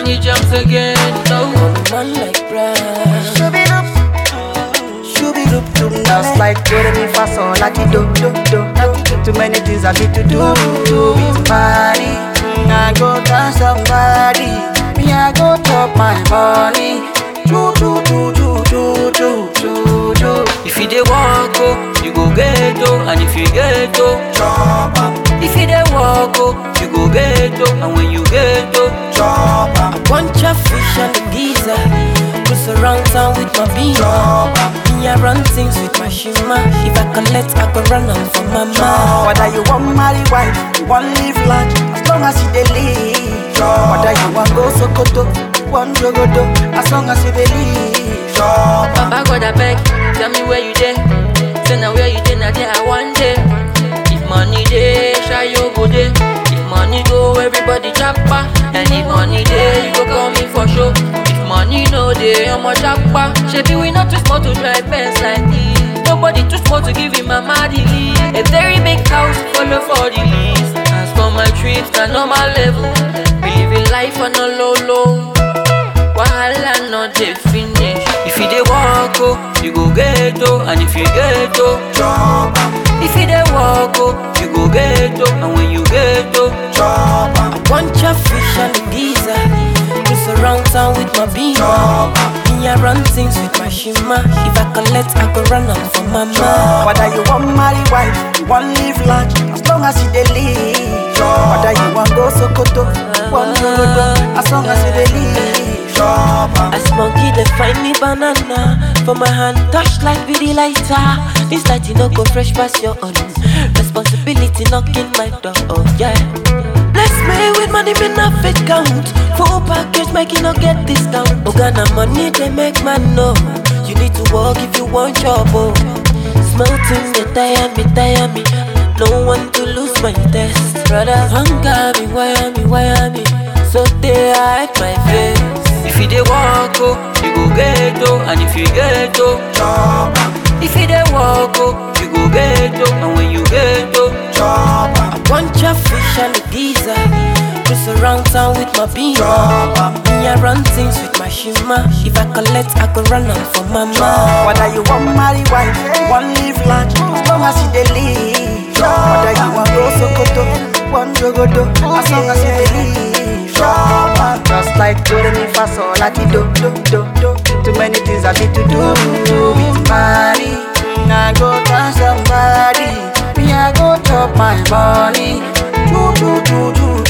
money jumps again. No. Man like Brian. Shooby-doop. Shooby-doop-doop. Just like do re mi fa sol la ti do do do do. Too many things I need to do. Do with body. I go dance somebody. Me I go chop my money. Do do do do do do do do. If you dey walk, oh, you go get oh, and if you get oh, Chop am, if you dey walk, oh, you go get oh, and when you get oh, chop am, Bunch of fish and the geezer. Cruise around town with my beamer. chop am. Me I run things with my shima. If I collect, I go run am for mama. Whether you want marry wife, you want live large, as long as you dey live. Whether you want go Sokoto, want Jogodo, as long as you dey live. Papa God I beg, tell me where you dey. Say now where you dey, now there I want day. If money dey, shy you go dey. If money go, everybody japa. And if money dey, you go call me for show. If money no dey, I'm a japa. Shebi we not too small to drive Benz like this. Nobody too small to give him mama the lead. A very big house, follow for the least. As for my trips, na normal level. We living life on a low low. Wahala no dey finish. If you dey walk, oh, you go get oh, and if you get oh, Chop am, if you dey walk, oh, you go get oh, and when you get oh, chop am, Bunch of fish and the geezer. Cruise around town with my beamer. chop am. Me I run things with my shima. If I collect, I go run am for mama. Whether you want marry wife, you want live large, as long as you dey live. Whether you want go Sokoto, want Jogodo, as long as you dey live. Chop am, As monkey they find me banana For my hand touch like with the lighter This light you no go fresh past your own Responsibility knocking my door, oh yeah Bless me with money me not fit count Full package make you no get discount Ogana money they make man know You need to work if you want job, oh Small things they tire me, tire me No one to lose my test Brother, hunger me, wire me, wire me So they hide my face if you dey walk, oh, you go get oh, and if you get oh, chop am, if you dey walk, oh, you go get oh, and when you get oh, chop am, Bunch of fish and the geezer Cruise around town with my beamer chop am. Me I run things with my shima If I collect, I go run am for mama Whether you want marry wife, you want live large, as long as you dey live. Whether you want go Sokoto, want Jogodo, as long as you dey live. Just like do re mi fa sol la ti do do do do. Too many things I need to do with money. I go dance somebody, me I go chop my money. Do do do do